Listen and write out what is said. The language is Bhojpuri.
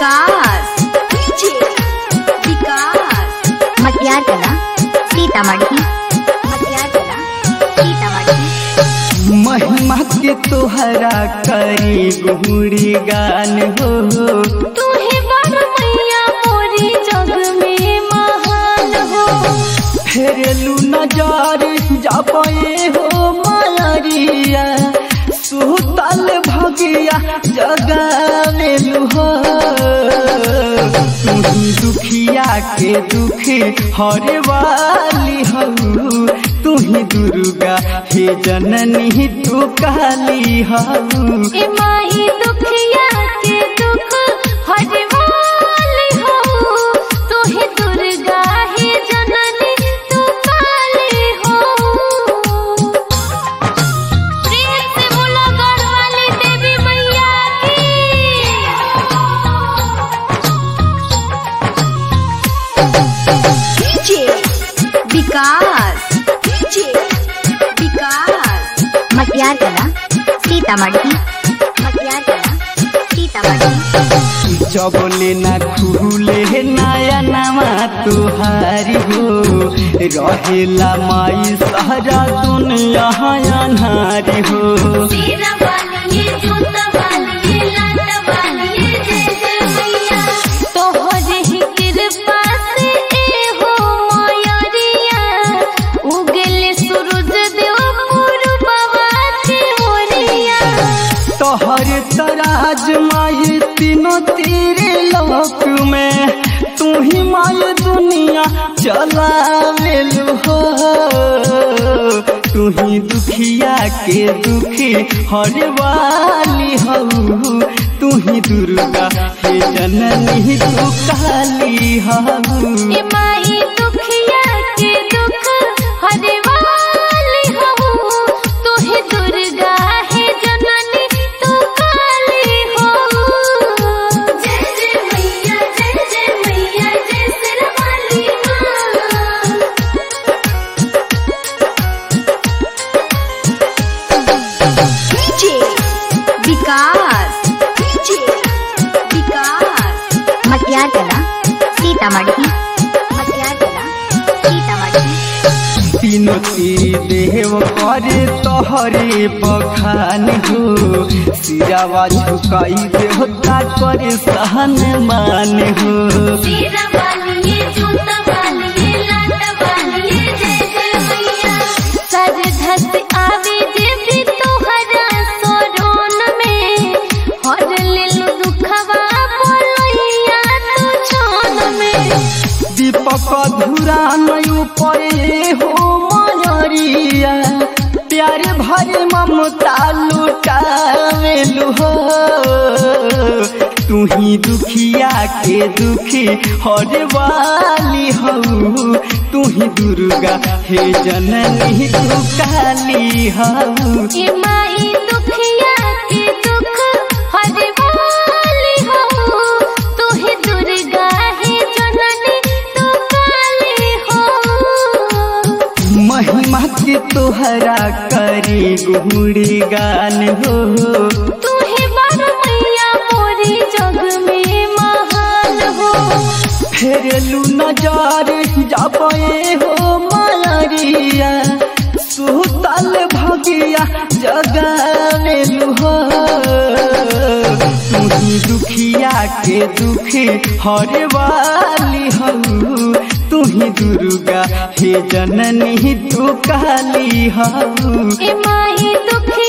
विकास विकास मटियार कला सीतामढ़ी मटियार कला सीतामढ़ी महिमा के तोहरा करी गुहरी गान हो तूहे बड़ मैया मोरी जग में महान हो फेरलू नजार जापे हो मारिया सुतल भगिया जगावेलू हो तुही दुखिया के दुखी हरे वाली हो तुही दुर्गा हे जननी तू काली हो ए माही दुखिया के दुख हरे वाली हो तूहे दुर्गा है जननी तू काली हो प्रेम से बोलो गढ़वाली देवी मैया की विकास विकास मटियार कला सीतामढ़ी मटियार कला सीतामढ़ी जबले न खुले नया नवा तुहारी हो रहेला माई सारा दुनिया अनारी हो तेरा वाली ये जूता वाली ये लाटा वाली ये जय जय मैया तोहरे ही कृपा से ए हो मायरिया उगले सूरज देव पूर्ववा के ओरिया तोहर तराज माई तीनों तेरे लोक में तू ही माई दुनिया चलावेलू हो तू ही दुखिया के दुखी हर वाली हो तू ही दुर्गा हे जननी तू काली हो ए माई दुखिया के दुख हरे वाली हो तू ही दुर्गा है जननी तू काली हो जय जय मैया जय जय मैया जय सिरवाली माँ विकास विकास मटियार कला सीतामढ़ी मटियार कला सीतामढ़ी तीनों तेरी देव करे तोहरे बखान हो सिरावा झुकाई देवता करे सहन मान हो तेरा वाली ये जूता वाली ये लाटा वाली ये जय जय मैया सर धस आवे जे भी तोहरा सोरोन में हर ले लो दुखवा बोलैया तू छोन में दीपक धुरा नयु परे हो मयरिया प्यार भरे ममता लुटावेलु हो तू ही दुखिया के दुखी हर वाली हो तू ही दुर्गा हे जननी तू काली हो ए माई दुखिया के दुख हरे वाली हो तू ही दुर्गा है जननी तू काली हो महिमा के तोहरा करी गुहरी गान हो तू ही बड़ मैया मोरी जग में महान हो फेरलू नजार जापे हो मारिया सुतल भगिया जगावेलू हो तुही दुखिया के दुखी हर वाली हो तुही दुर्गा हे जननी तू काली हो ए माई दुख